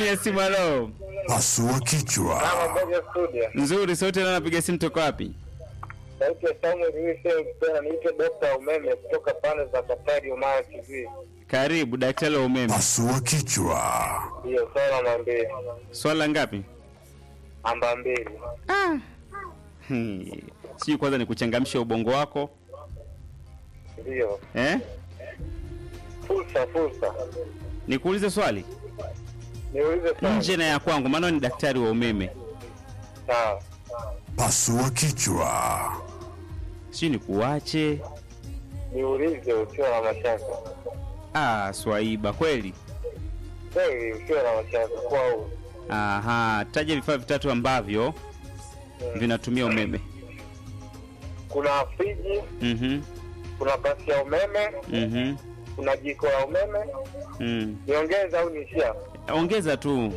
laini ya simu. Halo, Pasua kichwa. Kama moja studio. nzuri. Sauti leo napiga simu toka wapi? Sauti ya Samuel Wilson tena niite Dr. Umeme kutoka pande za Katari Umayo TV. Karibu daktari wa umeme. Pasua kichwa. Hiyo swala namba mbili. Swala ngapi? Namba mbili. Hmm. Sijui kwanza ni kuchangamsha ubongo wako Ndio. eh? Fursa fursa. Nikuulize swali Niulize swali. nje na ya kwangu, maana ni daktari wa umeme. Sawa. Pasua kichwa. Sijui nikuache. Niulize ukiwa na mashaka. Ah, swaiba kweli. Kweli ukiwa na mashaka kwa huu. Aha, taja vifaa vitatu ambavyo vinatumia umeme. Kuna friji, Mhm. kuna pasi ya umeme, Mhm. kuna jiko la umeme. Mm. Niongeze au niishia? Ongeza tu.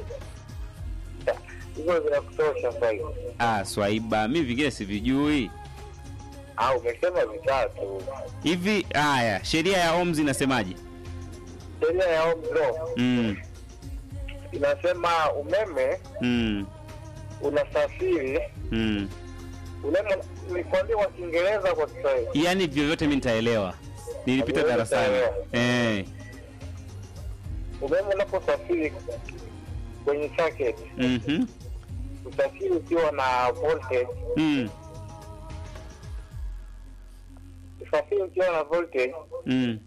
Hizo zinakutosha sasa hivi. Ah, swaiba, mimi vingine sivijui. Au umesema vitatu. Hivi haya, sheria ya Ohms inasemaje? Sheria ya Ohm's law Mm. inasema umeme Mm. unasafiri Mm. umeme nikwambia kwa Kiingereza kwa Kiswahili Yaani vyovyote mimi nitaelewa. Nilipita Wewe darasani. utaelewa. Eh. umeme unaposafiri kwenye circuit Mhm. usafiri ukiwa na voltage Mm. usafiri ukiwa na voltage Mm.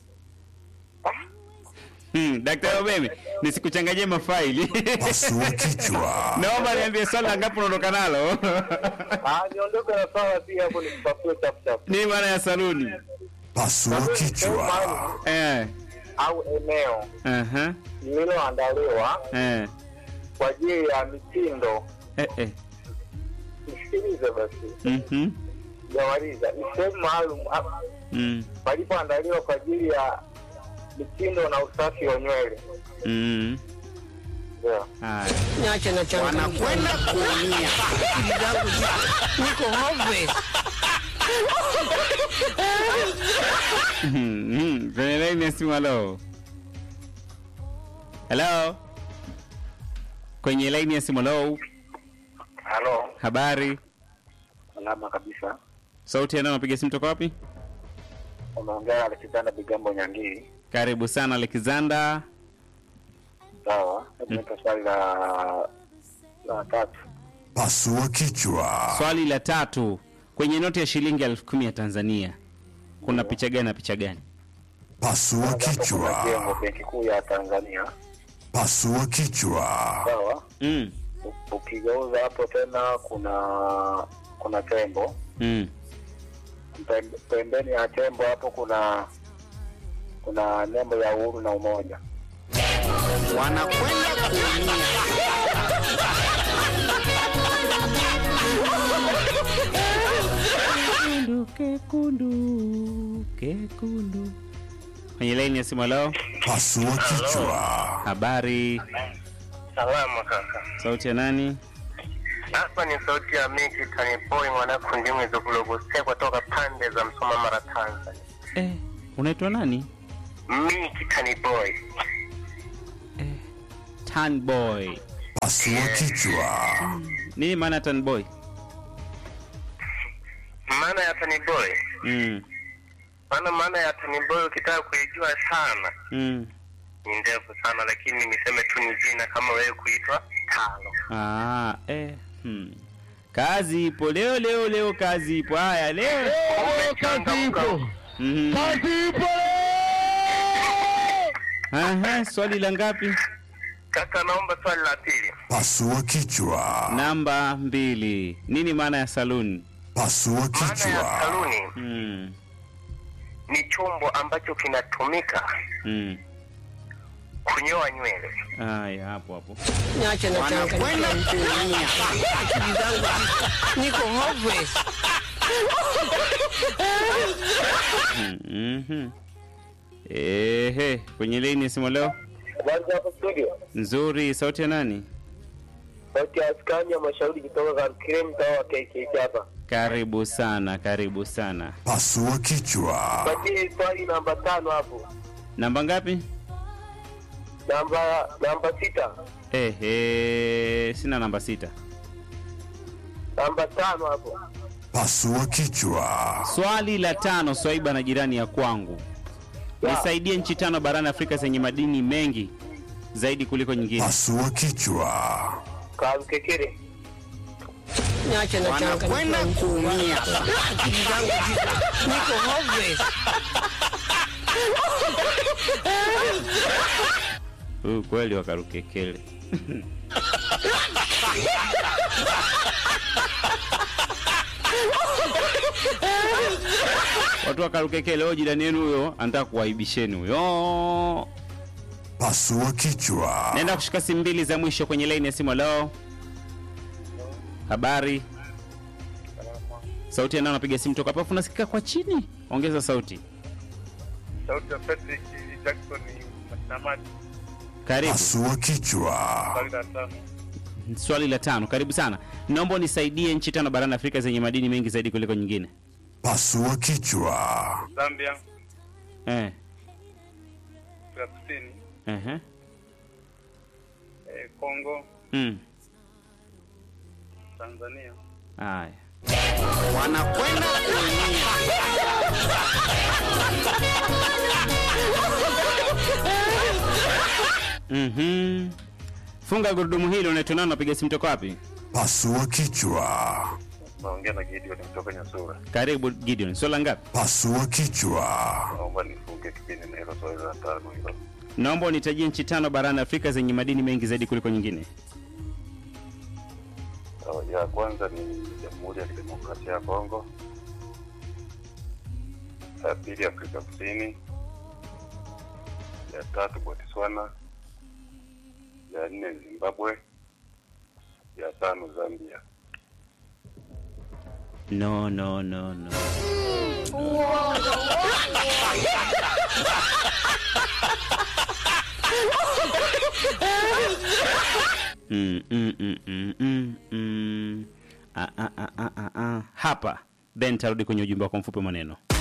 Hmm, daktari wa umeme, nisikuchanganyie mafaili. Pasua kichwa. Naomba niambie swali ngapi unaondoka nalo? ah niondoke na swala pia hapo nikupasue chap chap Ni maana ya saluni. Pasua kichwa. Eh. au eneo Aha. lililoandaliwa Eh. kwa ajili ya mitindo Eh eh. nisikilize basi Mhm. jamaliza ni sehemu maalum ah, Mm. palipoandaliwa kwa ajili ya mitindo na usafi wa nywele Mm. yeah. Haya. Niache na changu. Wanakwenda kuumia. Akili zangu ziko- niko hopeless. Mhm. Kwenye laini ya simu halo. Hello. Kwenye laini ya simu halo. halo Habari. salama kabisa Sauti ya nani unapiga simu toka wapi? umeongea Alexander Bigambo Nyangii Karibu sana Alexander. sawa hebu nipe swali la la tatu Pasua kichwa. Swali la tatu. Kwenye noti ya shilingi elfu kumi ya Tanzania kuna picha gani na picha gani? Pasua Hapo kuna jengo kichwa. benki kuu ya Tanzania Pasua kichwa. sawa Mm. U- ukigeuza hapo tena kuna kuna tembo Mm. Pembe- pembeni ya tembo hapo kuna kuna nembo ya uhuru na umoja Wanakwenda kuumia. Kekundu, kekundu, kekundu. Kwenye laini ya simu leo, Pasua kichwa. habari. salama kaka Sauti ya nani? hapa ni sauti ya miki tanipoi mwanafundimu izokulogosea kutoka pande za msoma mara tanzania Eh, unaitwa nani? miki tanipoi Eh, Tan boy. Pasua kichwa. Nini maana ya tan boy? maana ya taniboi Mm. maana maana ya taniboi ukitaka kuijua sana Mm. ni ndefu sana lakini niseme tu ni jina kama wewe kuitwa talo Ah, eh. Hmm. Kazi ipo leo leo leo kazi ipo. Haya leo. kazi ipo Mhm. ipo Aha, swali la ngapi? kaka naomba swali la pili Pasua kichwa. Namba mbili. Nini maana ya saluni? Pasua maana ya kichwa. saluni Mm. ni chombo ambacho kinatumika Mm. kunyoa nywele Haya hapo hapo. Niache na changu. Wanakwenda kuumia. Akili zangu ziko- niko hopeless. Mhm. Ehe, kwenye laini ya simu leo. habari za hapo studio Nzuri, sauti ya nani? sauti ya askani ya mashauri kutoka Karukire mtaa wa KKT hapa Karibu sana, karibu sana. Pasua kichwa. patie swali namba tano hapo Namba ngapi? namba namba sita Ehe, sina namba sita. Namba tano hapo. Pasua kichwa. Swali la tano, Swaiba na jirani ya kwangu, nisaidie nchi tano barani Afrika zenye madini mengi zaidi kuliko nyingine. Pasua kichwa. Kamkekere. Niache na changa kuumia. Akili zangu ziko niko hopeless. Huyu kweli wakarukekele. Watu wakarukekele, huyo jirani yenu huyo anataka kuwaibisheni huyo. Pasua kichwa. Naenda kushika simu mbili za mwisho kwenye laini ya simu. Leo habari, sauti yanao napiga simu toka hapo, afu nasikika kwa chini. Ongeza sauti. Sauti ya Patrick Jackson Mashinamati. Karibu. Pasua kichwa. Swali la tano. Swali la tano, karibu sana. Naomba unisaidie nchi tano barani Afrika zenye madini mengi zaidi kuliko nyingine. Pasua kichwa. Zambia, Eh. Afrika Kusini, Ehe. eh, Kongo, Mm. Tanzania. Haya. Wanakwenda kuumia. Mhm. Funga gurudumu hilo unaitwa nani napiga simu toka wapi? Pasua kichwa. Naongea na Gideon kutoka Nyasura. Karibu Gideon. Swala ngapi? Pasua kichwa. Naomba nifunge kipindi na hilo swali la tano hilo. Naomba unitajie nchi tano barani Afrika zenye madini mengi zaidi kuliko nyingine. Sawa, Ya kwanza ni Jamhuri ya Kidemokrasia ya Kongo. Ya pili Afrika Kusini. Ya tatu Botswana. Ya nne Zimbabwe. Ya tano Zambia. No, no, no, no. Mm, mm, mm, mm, mm, mm. Ah, ah, ah, ah, ah, ah. Hapa then tarudi kwenye ujumbe wako mfupi wa maneno.